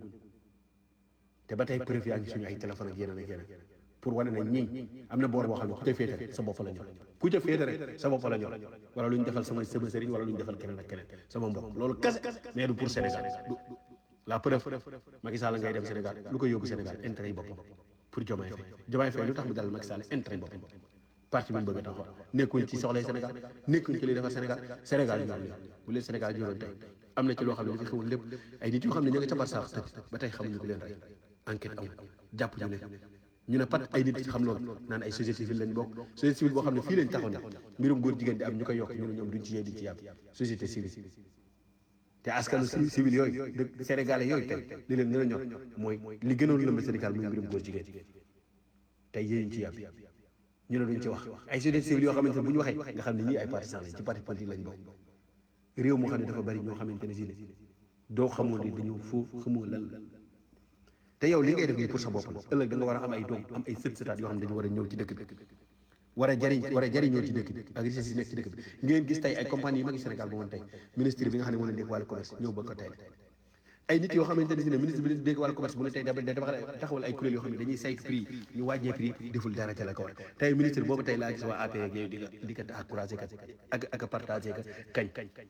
H: te ba tey preuve yaa ngi suñu ay téléphone ak yeneen ak yeneen pour wane na ñii am na boor boo xam ne ku ca féete rek sa bopp la ñor ku ca féete rek sa bopp la ñor wala lu ñu defal sama sama sëriñ wala lu ñu defal keneen ak keneen sama mbokk loolu kese mais du pour Sénégal du la preuve Macky Sall ngay dem Sénégal lu ko yóbbu Sénégal intérêt yi boppam pour Diomaye Faye Diomaye Faye lu tax mu dalal Macky Sall intérêt yi boppam parti bi mu bëgg a taxawal nekkuñ ci soxlay Sénégal nekkuñ ci li defar Sénégal Sénégal ñor leen bu leen Sénégal ñoroon tey am na ci loo xam ne li fi xewul lépp ay nit yoo xam ne ñu nga ca barsaax tëj ba tey xamuñu ko leen rey enquête amul jàpp ñu ne ñu ne pat ay nit xam loolu naan ay société civile lañ bokk société civile boo xam ne fii lañ taxaw ne mbirum góor jigéen di am ñu koy yokk ñu ne ñoom duñ ci yee di ci yàpp société civile te askanu civil yooyu dëkk sénégalais yooyu tey li leen gën a ñor mooy li gënoon lëmb Sénégal muy mbirum góor jigéen tey yéeñu ci yàpp ñu ne duñ ci wax ay société civile yoo xamante ne bu ñu waxee nga xam ne ñii ay partisans lañ ci parti politique lañ bokk réew moo xam ne dafa bari ñoo xamante ne si ne doo xamoo ne dañu foofu xamoo lan la te yow li ngay def nii pour sa bopp la ëllëg da nga war a am ay doom am ay sët sëtaat yoo xam ne dañu war a ñëw ci dëkk bi war a jariñ war a jariñoo ci dëkk bi ak richesse yi nekk ci dëkk bi ngeen gis tey ay compagnie yi mag Sénégal bu woon tey ministre bi nga xam ne moo leen dégg wàllu commerce ñëw ba ko tey ay nit yoo xamante ne si ne ministre bi leen dégg wàllu commerce bu ne tey dafa dafa taxawal ay kuréel yoo xam ne dañuy saytu prix ñu wàññee prix deful dara ca la ko war tey ministre boobu tey laa gis waa APR ak yooyu di ko di ko encouragé kat ak ak partagé ka kañ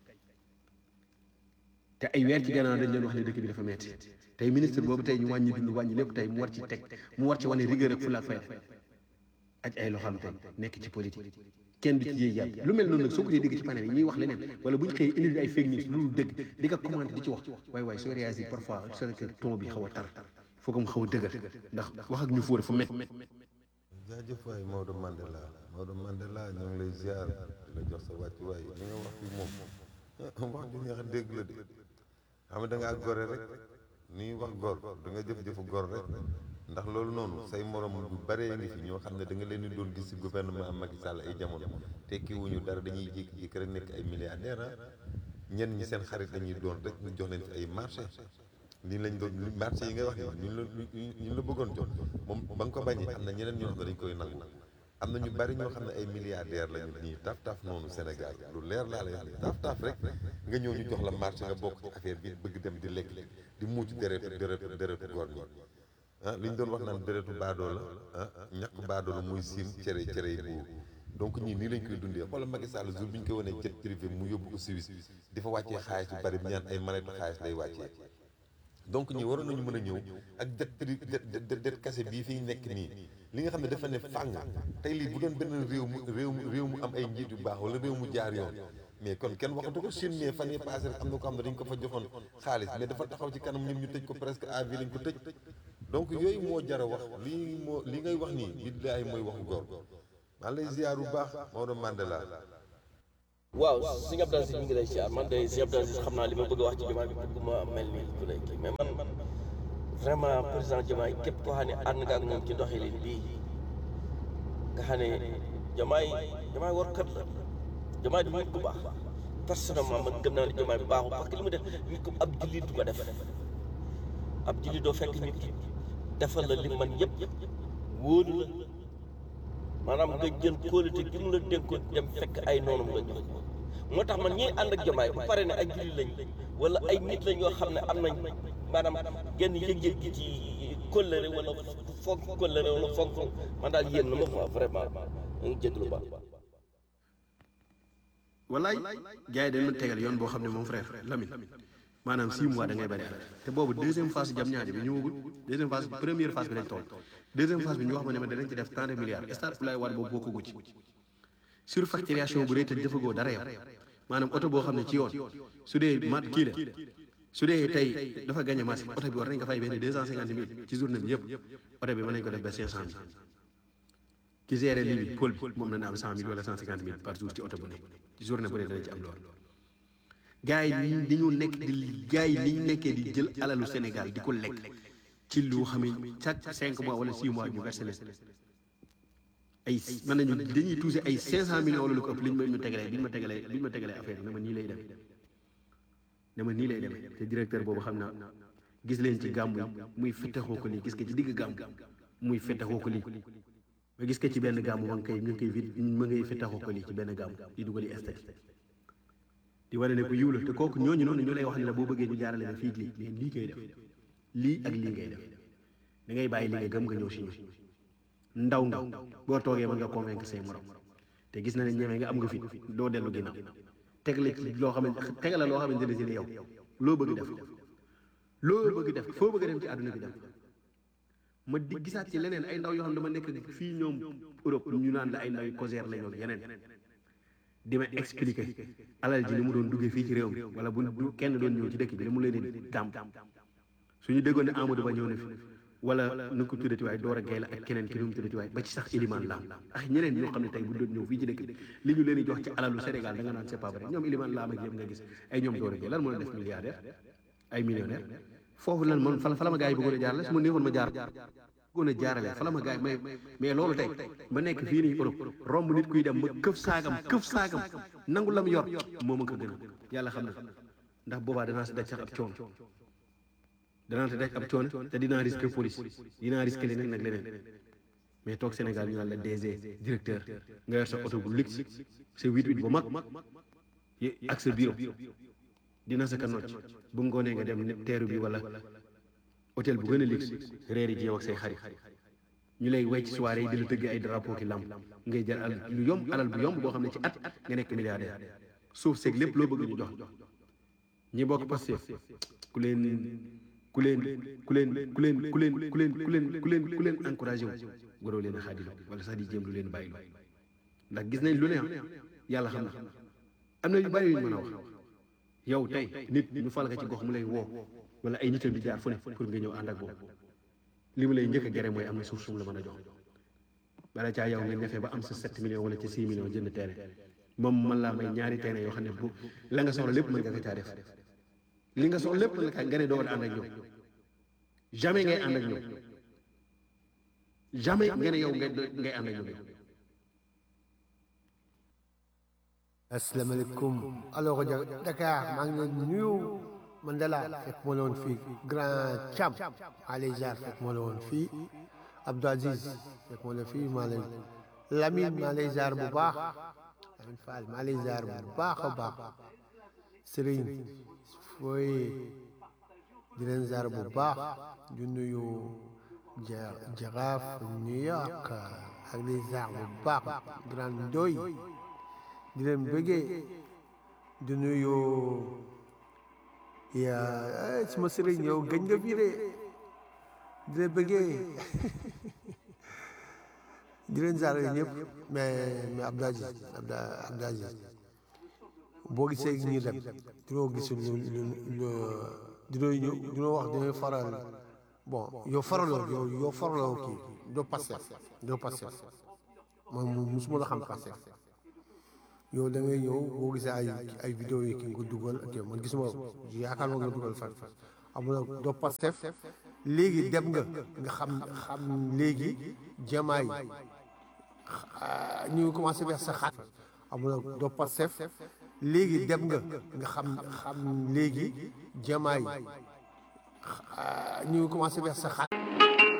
H: te ay weer ci gannaaw dañ leen wax ne dëkk bi dafa metti tey ministre boobu tey ñu wàññi dund wàññi lépp tey mu war ci teg mu war ci wane rigueur ak fulla ak fayda ak ay loxoom tey nekk ci politique kenn du ci yéey yàlla lu mel noonu nag soo ko dee dégg ci panel yi ñuy wax leneen wala bu ñu xëyee indi ay fake news lu dul dëgg di ko commenté di ci wax waaye waaye soo réagir parfois c'est que ton bi xaw a tar foo ko mu xaw a dëgër ndax wax ak ñu fóore fu met
D: jaajëf waay Maodo Mandela Maodo Mandela ñoo ngi lay ziar di la jox sa wàccuwaay li nga wax fi moom wax ju neex a dégg la de xam nga da ngaa gore rek ni wax gor da nga jëf-jëfu gor rek ndax loolu noonu say morom bu baree ngi fi ñoo xam ne da nga leen di doon gis ci gouvernement Macky Sall ay jamono tekki wuñu dara dañuy jékki-jékki rek nekk ay milliardaire ah ñenn ñi seen xarit dañuy doon rek ñu jox leen fi ay marché lii lañ doon marché yi ngay wax ni ñu la ñu la bëggoon jox moom ba nga ko bañee am na ñeneen ñoo xam ne dañ koy nangu am na ñu bari ñoo xam ne ay milliardaire lañu nii taf taf noonu Sénégal lu leer laa lay wax taf taf rek nga ñëw ñu jox la marché nga bokk ci affaire bi bëgg dem di lekk di muuc deretu deretu deretu góor ñi ah li ñu doon wax naan deretu baadoo la ah ñàkk baadoo la muy siim cere cere yi buur donc ñii nii lañ koy dundee xoolal Macky Sall jour bi ñu koy wanee jet privé mu yóbbu ko Suisse di fa wàccee xaalis yu bari ñaan ay manetu xaalis lay wàccee donc ñi waroon nañu mën a ñëw ak det pri det det kase bii fiy nekk nii li nga xam ne dafa ne fàng tey lii bu doon benn réew mu réew mu réew mu am ay njiit yu baax wala réew mu jaar yoon mais kon kenn waxatu ko Chine mais fan yii passé rek am na ko xam ne dañ ko fa joxoon xaalis mais dafa taxaw ci kanam ñun ñu tëj ko presque à vie lañ ko tëj donc yooyu moo jar a wax lii moo li ngay wax nii billaahi mooy waxu góor maa lay ziar bu baax Maodo Mandela
I: waaw sëñ Abdou Aziz mi ngi lay ziar man de sëñ Abdou Aziz xam naa li ma bëgg a wax ci Diomaye bi bëgguma mel ni ku lay kii mais man vraiment président Diomaye képp koo xam ne ànd nga ak moom ci doxalin bii nga xam ne Diomaye Diomaye war kat la Diomaye du nit ku baax personnellement man gëm naa ne Diomaye bi baaxul parce que li mu def nit ku ab jullit du ko def ab jullit doo fekk nit ki defal la li man yëpp wóolu la maanaam nga jël kóolute gi mu la dénkoon dem fekk ay noonum nga jox ko moo tax man ñiy ànd ak Diomaye bu pare ne ay jullit lañ wala ay nit lañ yoo xam ne am nañ maanaam genn yëg-yëg gi ci kóllëre wala fonk kóllëre wala fonk man daal yéen na ma quoi vraiment ma ngi jéglu ba
H: wallaay gars yi dañ ma tegal yoon boo xam ne moom frère Lamine maanaam six mois da ngay bëri at te boobu deuxième phase jam ñaajo bi ñëwagul deuxième phase première phase bi lañ toll deuxième phase bi ñu wax ma ne ma danañ ci def tant de milliards stade Abdoulaye Wade boobu bokkagu ci surfacturation bu rëy te defagoo dara yow maanaam oto boo xam ne ci yoon su dee mat kii la su dee tey dafa gagné marché oto bi war nañ ko fay benn deux cent cinquante mille ci journée bi yëpp oto bi mën nañ ko def ba cinq cent mille ki géré lii bi pôle bi moom na am cent mille wala cent cinquante mille par jour ci oto bu nekk ci journée bu ne dana ci am loolu gars yi ni ñu nekk di gars yi ni ñu nekkee di jël alalu Sénégal di ko lekk ci lu xam ne chaque cinq mois wala six mois ñu versé leen ay mën nañu dañuy touché ay cinq cent millions wala lu ko ëpp li ñu ma ñu tegalee li ñu ma tegalee li ñu ma tegalee affaire bi ne ma nii lay dem ne ma nii lay dem te directeur boobu xam naa gis leen ci gàmmu yi muy fetaxoo ko lii gis ko ci digg gàmmu muy fetaxoo ko lii ma gis ko ci benn gàmmu ma ngi koy ñu ngi koy vite ma ngay fetaxoo ko lii ci benn gàmmu di dugali estati di wane ne ku yiw la te kooku ñooñu noonu ñu lay wax ne la boo bëggee ñu jaarale ne fii lii mais lii ngay def lii ak lii ngay def da ngay bàyyi li nga gëm nga ñëw si ñu ndaw nga boo toogee mën nga convaincre say morom te gis na ne ñeme nga am nga fit doo dellu ginnaaw teg la ci loo xamante teg la loo xamante ne si ne yow loo bëgg def loo bëgg def foo bëgg dem ci àdduna bi dem ma di gisaat ci leneen ay ndaw yoo xam ne dama nekk fii ñoom Europe ñu naan la ay ndaw yu COSER la ñoom yeneen di ma expliquer alal ji ni mu doon duggee fii ci réew mi wala bu bu kenn doon ñëw ci dëkk bi li mu leen di dàmp suñu déggoon ne Amadou Ba ñëw na fi wala nu ko tuddati waaye Dora Gaye la ak keneen ki nu mu tuddati waaye ba ci sax Iliman Lam ak ñeneen ñoo xam ne tey bu doon ñëw fii ci dëkk bi li ñu leen di jox ci alalu Sénégal da nga naan c'est pas vrai ñoom Iliman Lam ak yëpp nga gis ay ñoom Dora Gaye lan moo leen def milliardaire ay millionnaire foofu lan man fa la ma gars yi bëggoon a jaarale su ma néewoon ma jaar bëggoon a jaarale fa la ma gars yi mais mais loolu tey ba nekk fii nii Europe romb nit kuy dem ma këf saagam këf saagam nangu la mu yor moo ma ko gën a yàlla xam na ndax boobaa danaa si daj sax ab coono danaa si daj ab coono te dinaa risque police dinaa risque leneen nag leneen mais toog Sénégal ñu naan la DG directeur nga yor sa oto bu luxe sa huit huit bu mag ak sa bureau dina sa ka nocc bu ngoonee nga dem teeru bi wala hôtel bu gën a luxe reer yi jeew ak say xarit ñu lay wecc soirée yi di la tëgg ay drapeau ki lamp ngay jël alal lu yomb alal bu yomb boo xam ne ci at nga nekk milliardaire suuf seeg lépp loo bëgg ñu jox ñi bokk Pastef ku leen ku leen ku leen ku leen ku leen ku leen ku leen ku leen ku leen encouragé wu waroo leen a xaadilo wala sax di jéem lu leen bàyyi ndax gis nañ lu ne ah yàlla xam na am na yu bari yu ñu mën a wax yow tey nit ñu fal nga ci gox mu lay woo wala ay nitam di jaar fu ne pour nga ñëw ànd ak boobu li mu lay njëkk a gere mooy am na suuf sum la mën a jox bala caa yow nga ñefee ba am sa 7 millions wala ci 6 millions jënd terrain moom man laa may ñaari terrain yoo xam ne bu la nga soxla lépp mën nga ko caa def li nga soxla lépp mën nga kaa nga ne doo ànd ak ñoom jamais ngay ànd ak ñoom jamais nga ne yow ngay ngay ànd ak ñoom
J: asalaamaaleykum alors Dakar maa ngi leen di nuyu Mandela fekk moo la woon fii Grand Thiam maa lay jaar fekk moo la woon fii Abdou Aziz fekk moo la fii maa lay Lamine maa lay jaar bu baax Lamine Fall maa lay jaar bu baax a baax Serigne fooy di leen jaar bu baax di nuyu Jaraaf New York ak di jaar bu baax Grand Ndoy di leen bëggee di nuyu yaa suma sëriñ yow gëj nga fii de di leen bëggee di leen zaare ñëpp mais mais Abdou Aziz Abdou Aziz boo gisee ñi dem dinoo gis lu lu lu dinoo ñëw dinoo wax dinoo faral bon yow faraloo yow yow faraloo kii doo Pastef doo Pastef man musuma la xam Pastef yow da ngay ñëw boo gisee ay ay vidéo yi ki nga ko dugal ak yow man gisuma yaakaar nga dugal fan amul doo Pastef léegi dem nga nga xam xam léegi jamaay ñu ngi commencé beex sa xaat amul doo Pastef léegi dem nga nga xam xam léegi jamaay ñu ngi commencé beex sa xaat